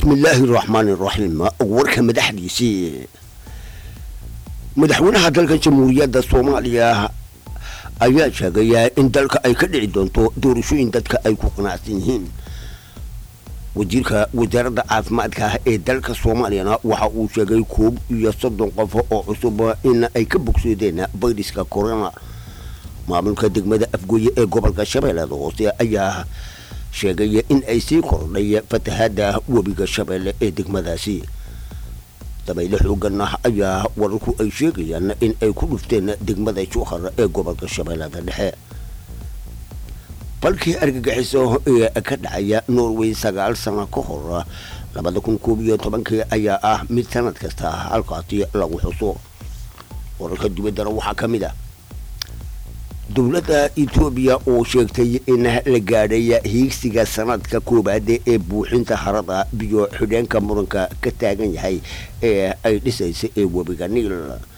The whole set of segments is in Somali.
bismillaahi raxmaani raxiim warka madaxdiisii madaxweynaha dalka jamhuuriyadda soomaaliya ayaa sheegaya in dalka ay ka dhici doonto doorashooyin dadka ay ku qanacsan yihiin wasiirka wasaaradda caafimaadka ee dalka soomaaliyana waxa uu sheegay koob iyo soddon qof oo cusub in ay ka bogsoodeen fayraska corona maamulka degmada afgooye ee gobolka shabeellada hoose ayaa sheegaya in ay sii kordhay fatahaada webiga shabeelle ee degmadaasi dabayle xoogan ah ayaa wararku ay sheegayaan in ay ku dhufteen degmada jowhar ee gobolka shabeellada dhexe balkii argagixiso ee ka dhacaya norway sagaal sano ka hor labada kun koob iyo tobankii ayaa ah mid sanad kasta halkaasi lagu xuso wararka dibaddana waxaa ka mid ah dowladda etoobiya oo sheegtay in la gaadhay hiigsiga sanadka koowaad ee buuxinta harada biyo xidheenka muranka ka taagan yahay ee ay dhisaysa ee webiga niil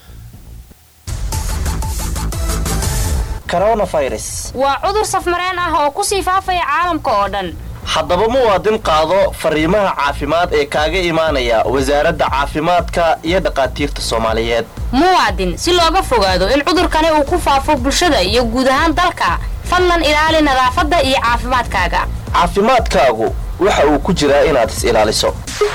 waa cudur safmareen ah oo kusii faafaya caalamka oo dhan haddaba muwaadin qaado fariimaha caafimaad ee kaaga imaanaya wasaaradda caafimaadka iyo dhaqaatiirta soomaaliyeed muwaadin si looga fogaado in cudurkani uu ku faafo bulshada iyo guud ahaan dalka fadlan ilaali nadaafadda iyo caafimaadkaaga caafimaadkaagu waxa uu ku jiraa inaad is ilaaliso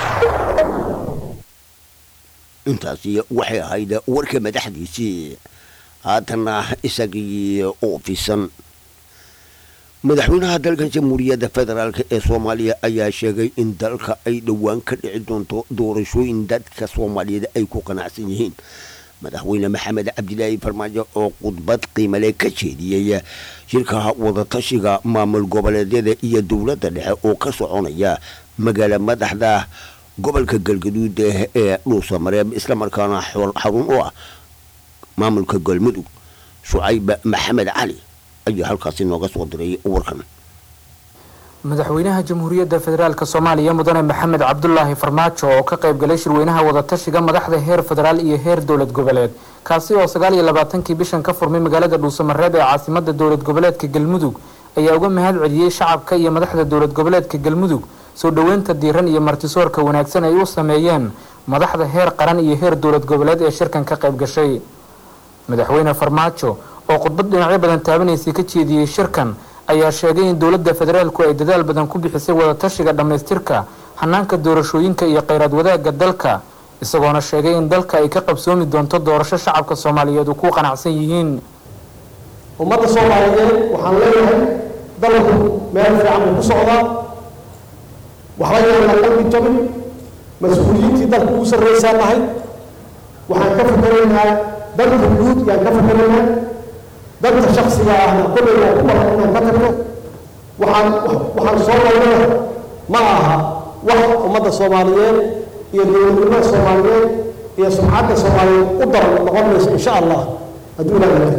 intaasi waxay ahayd warka madaxdiisii haatana isagii oo fisan madaxweynaha dalka jamhuuriyadda federaalk ee soomaaliya ayaa sheegay in dalka ay dhowaan ka dhici doonto doorashooyin dadka soomaaliyeed ay ku qanacsan yihiin madaxweyne maxamed cabdilaahi farmaajo oo khudbad qiimale ka jeediyey shirka wadatashiga maamul goboleedyada iyo dowladda dhexe oo ka soconaya magaala madaxda gobolka galgaduud ee dhuusamareeb islamarkaana xarun u ah maamulka galmudug shucayb maxamed cali ayaa halkaasi nooga soo diray warkan madaxweynaha jamhuuriyadda federaalk soomaaliya mudane maxamed cabdulaahi farmaajo oo ka qayb galay shirweynaha wadatashiga madaxda heer federaal iyo heer dowlad goboleed kaasi oo sagaal iyo labaatankii bishan ka furmay magaalada dhuusamareeb ee caasimada dowlad goboleedka galmudug ayaa uga mahad celiyey shacabka iyo madaxda dowlad goboleedka galmudug soo dhoweynta diiran iyo martisoorka wanaagsan ay u sameeyeen madaxda heer qaran iyo heer dowlad goboleed ee shirkan ka qayb gashay madaxweyne farmaajo oo khudbad dhinacyo badan taabanaysay ka jeediyey shirkan ayaa sheegay in dowladda federaalku ay dadaal badan ku bixisay wadatashiga dhammaystirka hanaanka doorashooyinka iyo kheyraad wadaagga dalka isagoona sheegay in dalka ay ka qabsoomi doonto doorasho shacabka soomaaliyeed uu ku qanacsan yihiin ummadda soomaaliyeed waxaan leeyahay dalku meel fiican buu ku socdaa waxba yaan la qalbi jabin mas-uuliyiintii dalka ugu sarraysaa nahay waxaan ka fikeraynaa dalka guud yaan ka fikeraynaa dadka shaksiga ahna kolley waa ku baran inaan ka tagno waxaan waxaan soo marnana ma aha wax ummadda soomaaliyeed iyo dowladnimada soomaaliyeed iyo sumcadda soomaaliyeed u daran noqon mayso insha allah hadduu ilaaha yahay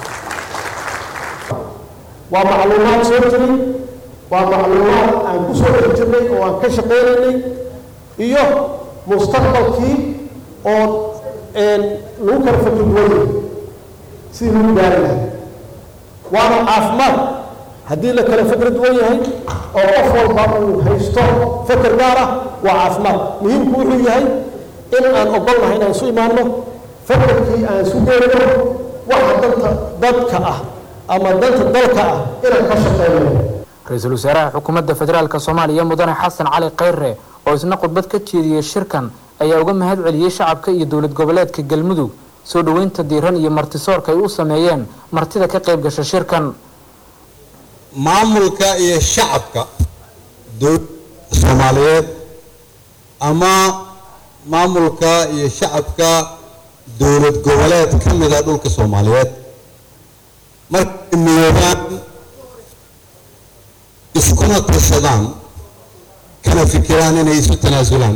waa macluumaad soo jiray waa macluumaad aan ku soo dhex jirnay oo aan ka shaqaynaynay iyo mustaqbalkii oo lagu kala fakri duwanyay sidii lagu gaari lahay waana caafimaad haddii la kala fakra duwan yahay oo qof walba uu haysto fakar gaar ah waa caafimaad muhiimku wuxuu yahay in aan ogolnahay inaan isu imaanno fakarkii aan isu geerino waxa danta dadka ah ama danta dalka ah inaan ka shaqeyno ra-iisul wasaaraha xukuumadda federaalk soomaaliya mudane xasan cali kheyre oo isna khudbad ka jeediyey shirkan ayaa uga mahad celiyey shacabka iyo dowlad goboleedka galmudug soo dhoweynta diiran iyo martisoorka ay u sameeyeen martida ka qayb gasha shirkan maamulka iyo shacabka dowladda soomaaliyeed ama maamulka iyo shacabka dowlad goboleed ka mida dhulka soomaaliyeed markay midoobaan iskuna tashadaan kana fikiraan inay isu tanaasulaan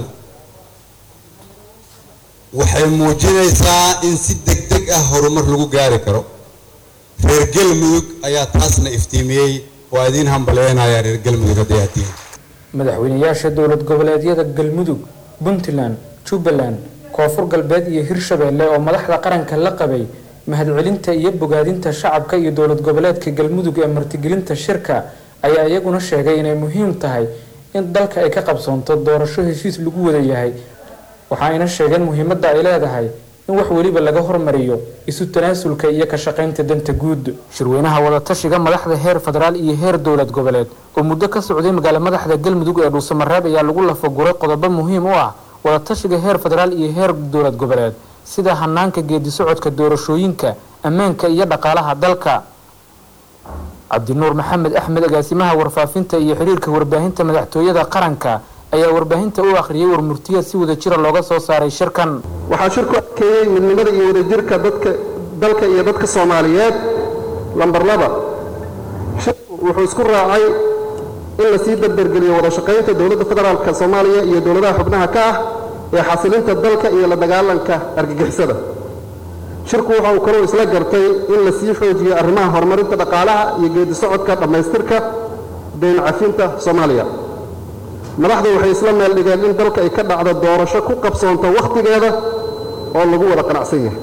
waxay muujinaysaa in si deg deg ah horumar lagu gaari karo reer galmudug ayaa taasna iftiimiyey waa idiin hambalyeynaya reer galmudug hadday aad tihiin madaxweynayaasha dowlad goboleedyada galmudug puntland jubbaland koonfur galbeed iyo hirshabeelle oo madaxda qaranka la qabay mahadcelinta iyo bogaadinta shacabka iyo dowlad goboleedka galmudug ee martigelinta shirka ayaa iyaguna sheegay inay muhiim tahay in dalka ay ka qabsoonto doorasho heshiis lagu wada yahay waxa ayna sheegeen muhiimadda ay leedahay in wax weliba laga hormariyo isu tanaasulka iyo ka shaqaynta danta guud shirweynaha wadatashiga madaxda heer federaal iyo heer dowlad goboleed oo muddo ka socday magaala madaxda galmudug ee dhuusamareeb ayaa lagu lafaguray qodobo muhiim u ah wadatashiga heer federaal iyo heer dowlad goboleed sida hanaanka geedi socodka doorashooyinka ammaanka iyo dhaqaalaha dalka cabdinuur maxamed axmed agaasimaha warfaafinta iyo xiriirka warbaahinta madaxtooyada qaranka ayaa warbaahinta u akhriyay warmurtiya si wada jira looga soo saaray shirkan waxaa shirku adkeeyey midnimada iyo wadajirka dadka dalka iyo dadka soomaaliyeed lambar laba shirku wuxuu isku raacay in lasii dardargeliyo wada shaqaynta dowladda federaalka soomaaliya iyo dowladaha xubnaha ka ah ee xasilinta dalka iyo la dagaalanka argagixisada shirku waxa uu kaloo isla gartay in lasii xoojiyo arrimaha horumarinta dhaqaalaha iyo geedi socodka dhammaystirka dayn cafinta soomaaliya madaxdu waxay isla meel dhigeen in dalka ay ka dhacdo doorasho ku qabsoonto wakhtigeeda oo lagu wada qanacsan yahay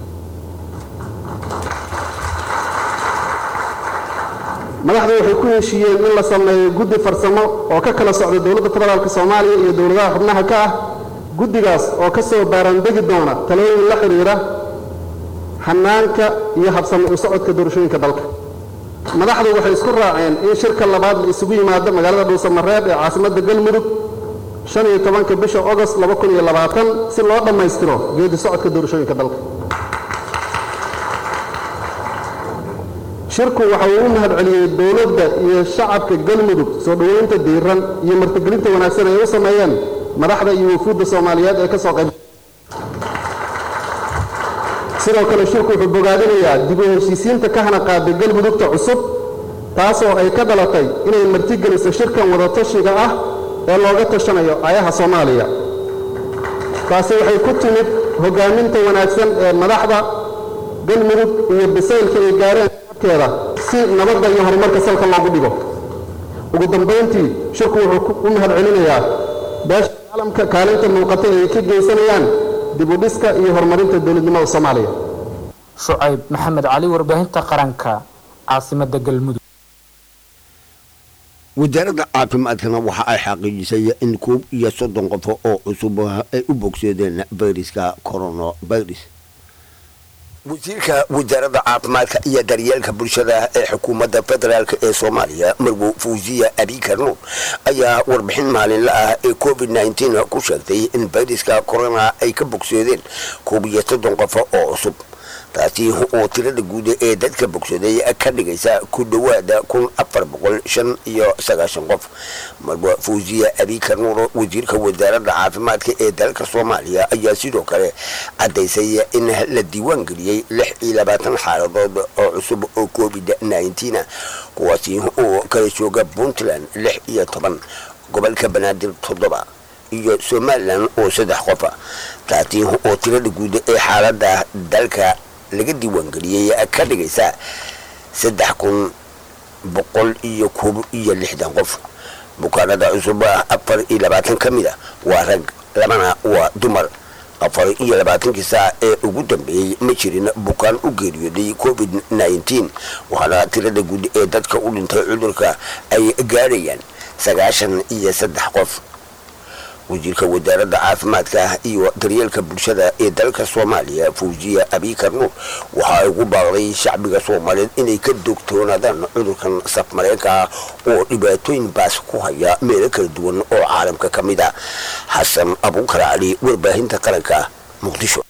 madaxdu waxay ku heshiiyeen in la sameeyo guddi farsamo oo ka kala socda dowladda federaalka soomaaliya iyo dowladaha xubnaha ka ah guddigaas oo ka soo baaraandegi doona talooyin la xidhiidha hanaanka iyo habsami u socodka doorashooyinka dalka madaxdu waxay isku raaceen in shirka labaad la isugu yimaado magaalada dhuusamareeb ee caasimadda galmudug shan iyo tobanka bisha ogost laba kun iyo labaatan si loo dhammaystiro geedi socodka doorashooyinka dalka shirku waxa uu u mahad celiyey dowladda iyo shacabka galmudug soo dhoweynta diiran iyo martigelinta wanaagsan ay u sameeyeen madaxda iyo wufuudda soomaaliyeed ee ka soo qayb sidoo kale shirku wuxuu bogaadinayaa dib u heshiisiinta ka hana qaaday galmudugta cusub taasoo ay ka dhalatay inay martigeliso shirkan wadatashiga ah ee looga tashanayo ayaha soomaaliya taasi waxay ku timid hogaaminta wanaagsan ee madaxda galmudug iyo bisaylka ay gaareen keeda si nabadda iyo horumarka salka loogu dhigo ugu dambayntii shirku wuxuu u mahad celinayaa beesha caalamka kaalinta muuqata ee ay ka geysanayaan dib u dhiska iyo horumarinta dowladnimada soomaaliya shucayb maxamed cali warbaahinta qaranka caasimada galmudug wasaaradda caafimaadkana waxa ay xaqiijisay in koob iyo soddon qofo oo cusub ay u bogsoodeen fayraska coronavirus wasiirka wasaaradda caafimaadka iyo daryeelka bulshada ee xukuumadda federaalk ee soomaaliya marwo fawziya abikar nuur ayaa warbixin maalinla ah ee covid nteen ku sheegtay in fayraska corona ay ka bogsoodeen koob iyo soddon qofo oo cusub taasi oo tirada guud ee dadka bogsooday ka dhigaysa ku dhowaada kun afar boqol shan iyo sagaashan qof marwa fawziya abikar nuur wasiirka wasaaradda caafimaadka ee dalka soomaaliya ayaa sidoo kale caddaysay in la diiwaan geliyey lix iyo labaatan xaaladood oo cusub oo covid nteen kuwaasi oo kala jooga puntland lix iyo toban gobolka banaadir toddoba iyo somalilan oo saddex qofa taasi oo tirada guud ee xaaladda dalka laga diiwaangeliyey ka dhigaysa saddex kun boqol iyo koob iyo lixdan qof bukaanada cusub afar iyo labaatan ka mid a waa rag labana waa dumar afar iyo labaatankii saac ee ugu dambeeyey ma jirin bukaan u geeriyooday covid nteen waxaana tirada guud ee dadka u dhintay cudurka ay gaadhayaan sagaashan iyo saddex qof wasiirka wasaaradda caafimaadka iyo daryeelka bulshada ee dalka soomaaliya fawziya abikar nuur waxa ay ugu baaqday shacbiga soomaaliyeed inay ka dogtoonaadaan cudurkan safmareenka ah oo dhibaatooyin baas ku haya meelo kala duwan oo caalamka ka mid a xasan abuukar cali warbaahinta qaranka muqdisho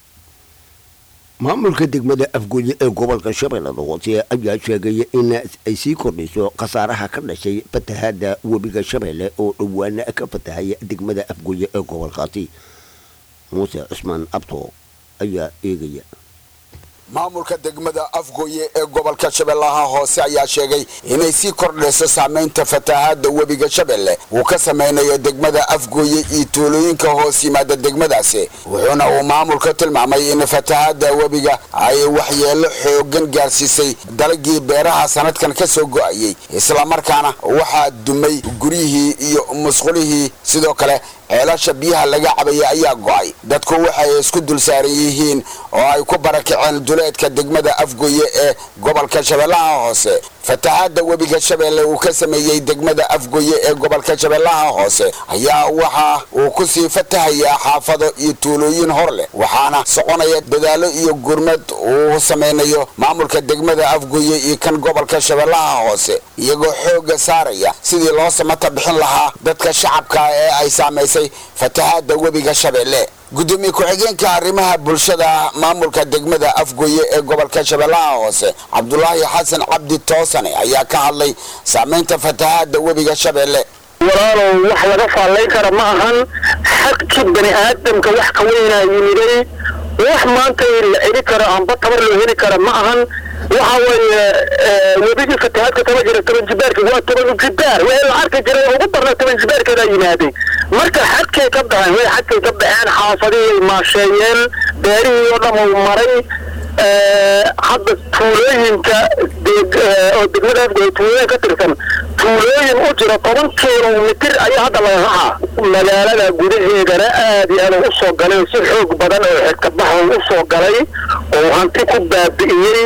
maamulka degmada afgooye ee gobolka shabeellada hoose ayaa sheegay in ay sii kordhayso khasaaraha ka dhashay fatahaada webiga shabeelle oo dhowaana ka fatahaya degmada afgooye ee gobolkaasi muuse cusmaan abto ayaa eegaya maamulka degmada afgooye ee gobolka shabeellaha hoose ayaa sheegay inay sii kordhayso saamaynta fatahaada webiga shabeelle uu ka samaynayo degmada afgooye iyo tuulooyinka hoos yimaada degmadaasi wuxuuna uu maamulka tilmaamay in fatahaada webiga ay waxyeelo xoogan gaarsiisay dalagii beeraha sanadkan ka soo go'ayey islamarkaana waxaa dumay guryihii iyo musqulihii sidoo kale ceelasha biyaha laga cabaya ayaa go'ay dadku waxay isku dul saaran yihiin oo ay ku barakaceen duleedka degmada afgooye ee gobolka shabeellaha hoose fatahaada webiga shabeelle uu ka sameeyey degmada afgoye ee gobolka shabeellaha hoose ayaa waxa uu ku sii fatahayaa xaafado iyo tuulooyin hor leh waxaana soconaya dadaalo iyo gurmad uu samaynayo maamulka degmada afgoye iyo kan gobolka shabeellaha hoose iyagoo xoogga saaraya sidii loo samata bixin lahaa dadka shacabka ee ay saamaysay fatahaada webiga shabeelle gudoomiye ku-xigeenka arrimaha bulshada maamulka degmada afgoye ee gobolka shabeellaha hoose cabdulaahi xasan cabdi toosane ayaa ka hadlay saamaynta fatahaada webiga shabeelle walaalow wax laga faallayn kara ma ahan xagkii bani aadamka wax ka weynaa yimiday wax maanta la celi karo amba tabar loo heli kara ma ahan waxa weeye webigii fatahaadka taba jira toban jibaarka waa toban jibaar wixii la arki jiray ugu darna toban jibaarkeedaa yimaaday marka xadkay ka baxeen way xadkay ka baxeen xaafadihii maasheeyeen beerihii oo dhan uu maray hadda tuulooyinka oo degmada afgoy tuulooyin ka tirsan tuulooyin u jira toban kilomitir ayaa hadda laga raxaa magaalada gudaheedana aad iyo aad u soo galay si xoog badan oo xigkabaxo u soo galay oo hanti ku baabi'iyey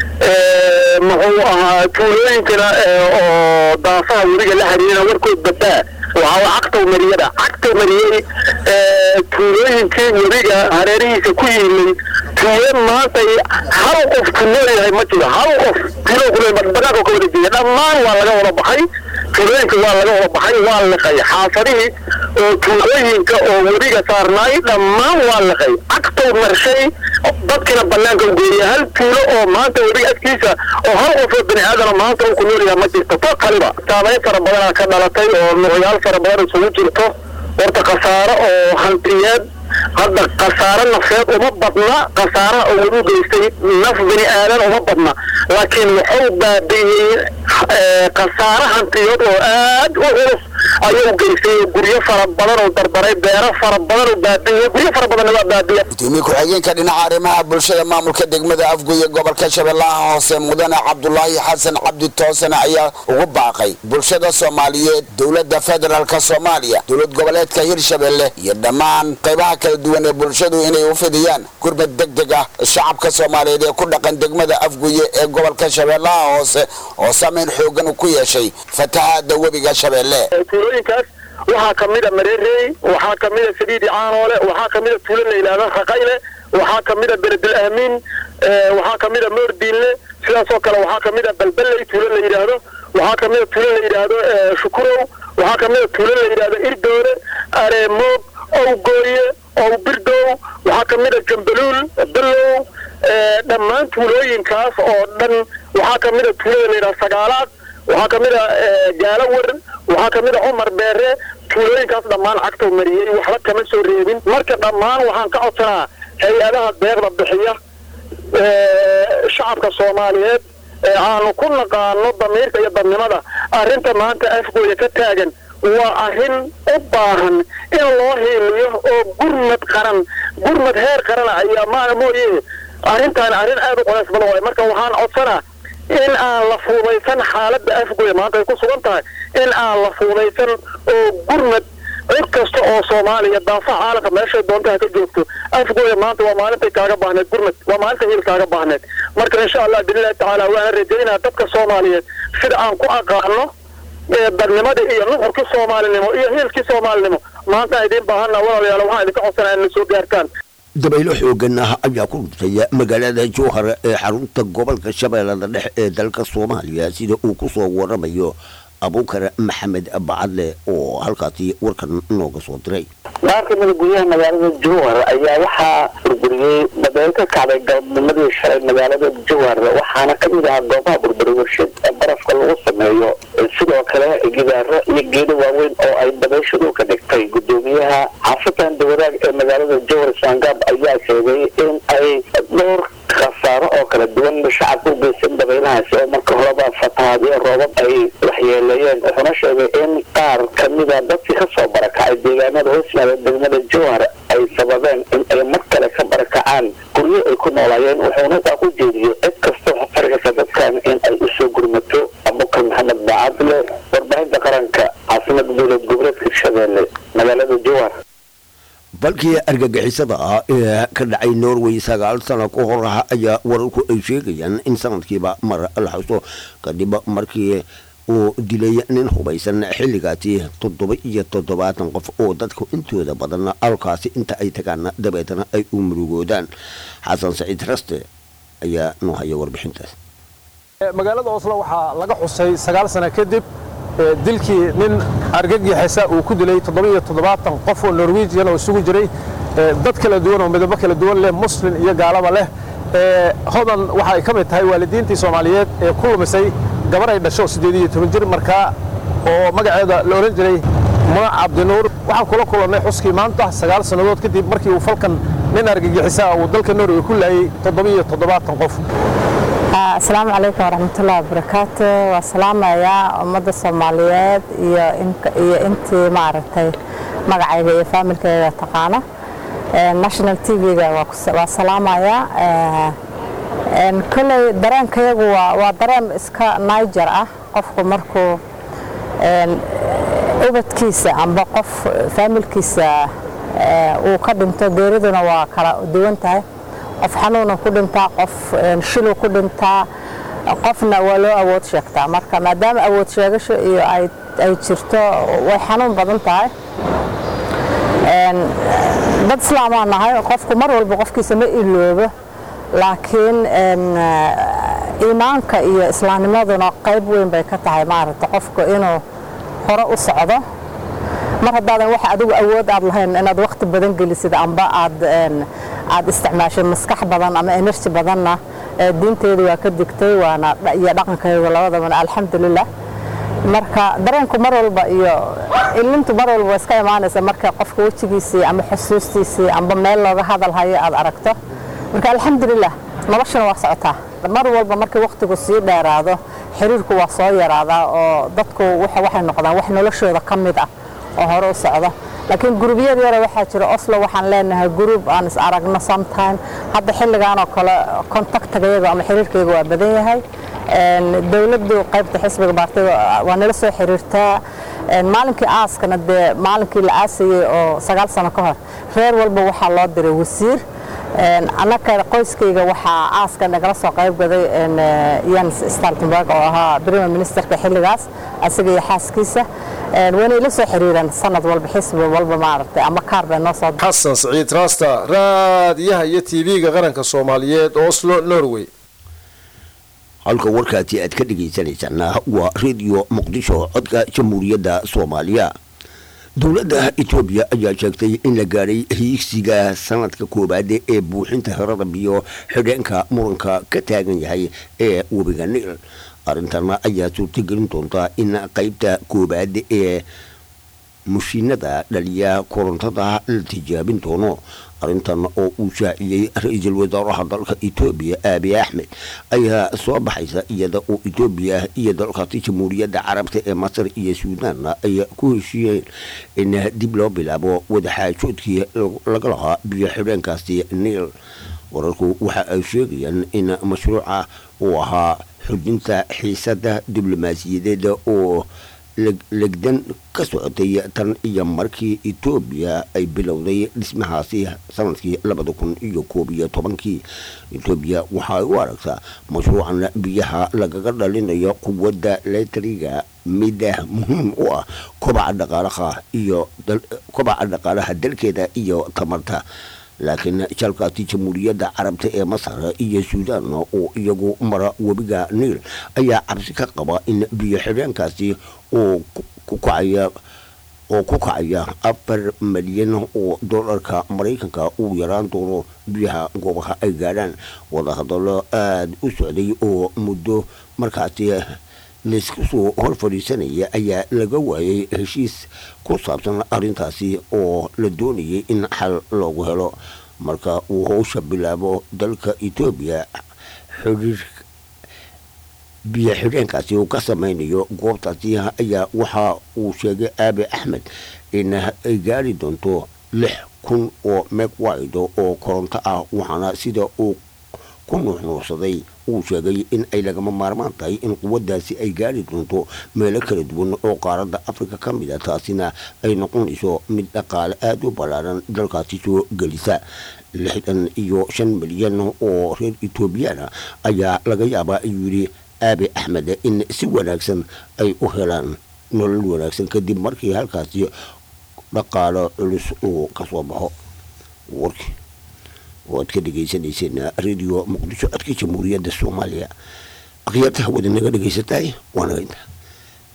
muxuu ahaa tuulooyinkana oo daafaha webiga la xiriirina warkood badaa waxaa cagtow mariyada cagtow mariyey tuulooyinkii webiga hareerihiisa ku yimid tuulo maanta hal qof ku noolyahay ma jiro hal qof tuulo kule banaanka ka wada jeeda dhammaan waa laga wada baxay tuulooyinka waa laga wada baxay waa liqay xaafadihii oo tuulooyinka oo webiga saarnaay dhammaan waa liqay cagtow marshay dadkina banaanka u geeyay hal tuulo oo maanta webiga agtiisa oo hal qof oo bani aadana maanta uu ku noolyahay ma jirto to kaliba saamayn fara badanaa ka dhalatay oo nuucyaal fara badan isugu jirto horta khasaaro oo hantiyeed hadda khasaaro nafeed uma badna khasaara oo lagu geystay naf bani aadan uma badna laakiin wuxuu baabi'iyey khasaaro hantiyood oo aad u culus ayuu geystay guryo fara badan oo dardaray beero fara badan oo baabi'iyey guryo fara badanna waa baabi'iyey gudoomiye ku-xigeenka dhinaca arrimaha bulshada maamulka degmada afgoye gobolka shabeellaha hoose mudane cabdulaahi xasan cabdi toosane ayaa ugu baaqay bulshada soomaaliyeed dowladda federaalka soomaaliya dowlad goboleedka hirshabelle iyo dhammaan qaybaha kala duwan ee bulshadu inay u fidiyaan gurmad deg deg ah shacabka soomaaliyeed ee ku dhaqan degmada afgoye ee gobolka shabeellaha hoose oo saameyn xoogan ku yeeshay fatahaada webiga shabeelle tuulooyinkaas waxaa ka mid a mareerey waxaa ka mid a saliidi caanoole waxaa ka mid a tuulo la yidhahdo raqayle waxaa ka mid a beledul aamiin waxaa ka mid a moordiinle sidaasoo kale waxaa ka mid a balballey tuulo la yidhaahdo waxaa ka mid a tuulo la yidhaahdo shukurow waxaa ka mid a tuulo la yidhaahdo irdoole areemoog owgooye ow birdow waxaa ka mid a jambaluul bellow dhammaan tuulooyinkaas oo dhan waxaa ka mid a tuulada la yidhahdo sagaalaad waxaa ka mid a gaalawar waxaa ka mid a cumar beere tuulooyinkaas dhammaan cagtow mariyey waxba kama soo reebin marka dhammaan waxaan ka codsanaa hay-adaha deeqda bixiya shacabka soomaaliyeed ee aanu ku naqaano damiirka iyo dadnimada arrinta maanta afgooya ka taagan waa arrin u baahan in loo hiiliyo oo gurmad qaran gurmad heer qarana ayaa maana mooye arrintaan arrin aad u culays badan waay marka waxaan codsanaa in aan la fuudaysan xaaladda afgoya maanta ay ku sugan tahay in aan la fuudaysan oo gurmad cid kasta oo soomaaliya daafaha caalamka meeshay doonta ha ka joogto afgoya maanta waa maalintay kaaga baahneed gurmad waa maalinta hiil kaaga baahneed marka insha allah biidnillahi tacaala waana rajaynaa dadka soomaaliyeed sida aan ku aqaano dadnimadii iyo nuxurkii soomaalinimo iyo hiilkii soomaalinimo maanta idiin baahana walaalayaal waxaan idinka codsanaa in la soo gaartaan dabaylo xoogan ah ayaa ku dhuftaya magaalada jowhar ee xarunta gobolka shabeellada dhexe ee dalka soomaaliya sida uu ku soo waramayo abuukar maxamed bacadle oo halkaasi warkan nooga soo diray qaar ka mida guryaha magaalada jowhar ayaa waxaa burburiyey dabayl ka kacday galabnimadii shalay magaalada jowhar waxaana ka mid ahaa goobaha burburi warshad ee barafka lagu sameeyo sidoo kale gidaaro iyo geedo waaweyn oo ay dabayshadu ka dhigtay gudoomiyaha xaafadan dawadaag ee magaalada jowhar saangaab ayaa sheegay in ay dhowr khasaaro oo kala duwan shacabka u geysan dabaylahaasi oo marka horeba fatahaadyo roobab ay waxyeeleeyeen wuxuuna sheegay in qaar kamida dadkii kasoo barakacay deegaanada hoosmaada degmada jowhar ay sababeen in ay mar kale ka barakacaan guryo ay ku noolaayeen wuxuuna taa ku jeediyey cid kasta oo fargasa dadkan in ay usoo gurmato abukar maxamed bacadle warbaahinta qaranka caasimada dowlad goboleedka hirshabeelle magaalada jowhar falkii argagixisada ah ee ka dhacay norway sagaal sano ka hor ah ayaa wararku ay sheegayaan in sanadkiiba mar la xuso kadib markii uu dilay nin hubaysan xilligaasi toddoba iyo toddobaatan qof oo dadku intooda badan alkaasi inta ay tagaan dabeetana ay u murugoodaan xasan saciid raste ayaa noo haya warbixintaas magaalada oslo waxaa laga xusay sagaal sano kadib dilkii nin argagixisa uu ku dilay toddoba-iyo toddobaatan qof oo norwejian oo isugu jiray dad kala duwan oo midabo kala duwan leh muslim iyo gaalaba leh hodan waxa ay ka mid tahay waalidiintii soomaaliyeed ee ku lumisay gabar ay dhasho siddeed iyo toban jir markaa oo magaceeda la odhan jiray munac cabdinuur waxaan kula kulannay xuskii maanta sagaal sannadood kadib markii uu falkan nin argagixisa uu dalka norway ku laayey toddoba-iyo toddobaatan qof asalaamu calaykum waraxmatullahi wabarakaatu waa salaamayaa ummadda soomaaliyeed iyo iyo intii maaragtay magacayga iyo faamilkayga taqaano national t v-ga waa salaamayaa kolley dareenkayagu waa dareen iska niger ah qofku markuu ubadkiisa amba qof faamilkiisa uu ka dhinto geeriduna waa kala duwan tahay qof xanuuna ku dhintaa qof shilu ku dhintaa qofna waa loo awood sheegtaa marka maadaama awood sheegasho iyo ay jirto way xanuun badan tahay dad islaamaa nahay qofku mar walba qofkiisa ma iloobo laakiin iimaanka iyo islaamnimaduna qayb weyn bay ka tahay maaragta qofku inuu hore u socdo mar haddaadan wax adigu awood aad lahayn inaad waqti badan gelisid amba aad aad isticmaashay maskax badan ama enerji badanna diinteedu waa ka digtay waana iyo dhaqankaygu labadabana alxamdulilah marka dareenku mar walba iyo ilintu mar walba waa iska imaanaysa marka qofka wejigiisii ama xusuustiisii amba meel looga hadal hayo aad aragto marka alxamdulilah noloshana waa socotaa mar walba markii waqtigu sii dheeraado xiriirku waa soo yaraadaa oo dadku waxay noqdaan wax noloshooda ka mid ah oo hore u socda laakiin gurubyad yara waxaa jira oslo waxaan leenahay group aan is aragno sometime hadda xilligan oo kale contactagayaga ama xiriirkayga waa badan yahay dowladdu qaybta xisbiga baartida waa nala soo xiriirtaa maalinkii aaskana dee maalinkii la aasayey oo sagaal sano ka hor reer walba waxaa loo diray wasiir annaka qoyskayga waxaa aaska nagala soo qayb gaday jens staltenberg oo ahaa prime ministerka xilligaas asiga iyo xaaskiisa wayna ila soo xiriireen sanad walba xisbi walba maaragtay ama kaar bay noo soo xasan siciid raasta raadiyaha iyo tv-ga qaranka soomaaliyeed oslo norway halka warkaasi aad ka dhegaysanaysaana waa radio muqdisho codka jamhuuriyadda soomaaliya dowladda etoobiya ayaa sheegtay in la gaadhay hiigsiga sanadka koowaad ee buuxinta herada biyo xidheenka muranka ka taagan yahay ee webiga niil arrintana ayaa suurtagelin doonta in qaybta koowaad ee mushiinada dhaliya korontada la tijaabin doono arrintan oo uu shaaciyey ra-iisul wasaaraha dalka etoobiya aabi axmed ayaa soo baxaysa iyada oo etoobiya iyo dalkaasi jamhuuriyadda carabta ee masar iyo suudaan ay ku heshiiyeen in dib loo bilaabo wadaxaajoodkii laga lahaa biyo xidheenkaasi niil wararku waxa ay sheegayaan in mashruuca uu ahaa xujinta xiisada diblomaasiyadeed oo legdan ka socotay tan iyo markii etoobiya ay bilowday dhismahaasi sanadkii labada kun iyo koob iyo tobankii etoobiya waxaay u aragtaa mashruucan biyaha lagaga dhalinayo quwadda letriga mida muhiim u ah kobaca dhaqaalaha iyo kobaca dhaqaalaha dalkeeda iyo tamarta laakiin jalkaasi jamhuuriyadda carabta ee masar iyo suudaan oo iyagu mara webiga niil ayaa cabsi ka qaba in biyo xidheenkaasi oo ku kacaya oo ku kacaya afar malyan oo dollarka maraykanka uu yaraan doono biyaha goobaha ay gaadhaan wadahadallo aada u socday oo muddo markaasi laysku soo hor fadhiisanaya ayaa laga waayay heshiis ku saabsan arrintaasi oo la doonayay in xal loogu helo marka uu howsha bilaabo dalka etoobiya xiriir biyo xidheenkaasi uu ka samaynayo goobtaasi ayaa waxa uu sheegay aabi axmed in ay gaari doonto lix kun oo megwide oo koronto ah waxaana sida uu ku nuuxnuuxsaday uu sheegay in ay lagama maarmaan tahay in quwaddaasi ay gaari doonto meelo kala duwan oo qaaradda afrika ka mid a taasina ay noqonayso mid dhaqaale aada u ballaaran dalkaasi soo gelisa lixdan iyo shan milyan oo reer etoobiyana ayaa laga yaabaa ayuu yidhi aabe axmed in si wanaagsan ay u helaan nolol wanaagsan kadib markii halkaasi dhaqaalo culus uu ka soo baxo warkii oo aad ka dhegaysanayseen radio muqdisho codka jamhuuriyadda soomaaliya akhyaarta hawada naga dhegaysataay waanaga intaa